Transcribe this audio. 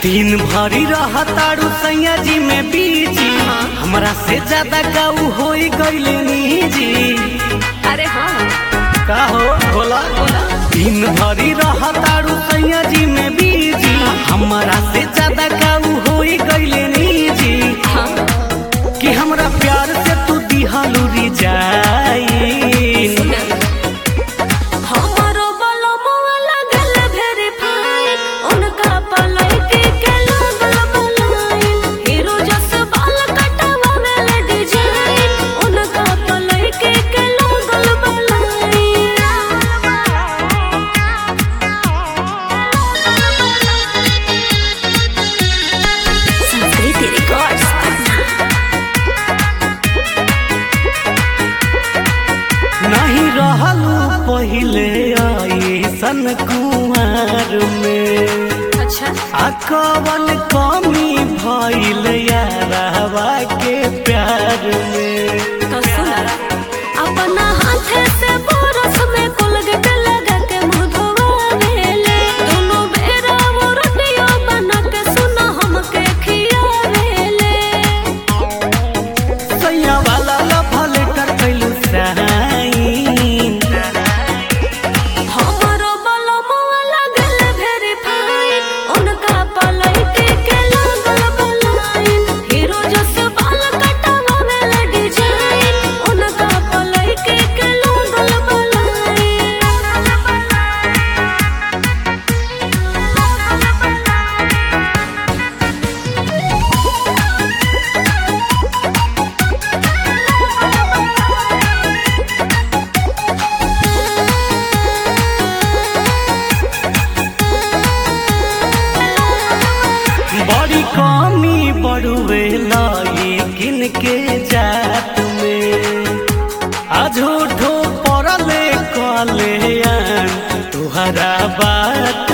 दिन भरी रहतारू सैया जी में बीजी हमरा से ज्यादा काऊ होई गईले निजी अरे हाँ का हो बोला दिन भरी रहतारू सैया जी में बीजी हमरा से ज्यादा काऊ होई गईले निजी हाँ कि हमरा प्यार से तू दिहालू रिजाई हमारो बलमुआ लगल वेरीफाइड उनका पलैके के लागल बलाइन हीरो जस बाल कटवावेल डिजाइन उनका पलैके के लागल बलाइन संस्कृति रिकॉर्ड्स नहीं रहलू पहिले ऐसन कुमार में अच्छा आ कवन कमी भइल यारवा के प्यार में तो सुना अपना हाथे से बरस में कोलगेट लगा के मुंह धोवावेले दोनों बेरा वो रोटियां बना के सुना हमके खियावेले सैया वाला लफल कर कैलू साइन हमारो बलमुआ लगल वेरीफाइड उनका पलैके के लागल बलाइन हीरो जस बाल कटवावेल डिजाइन उनका पलैके के लागल बलाइन बड़ी कमी बड़ुए लेकिन के जात में आझूठो पड़ले कले तुहरा बात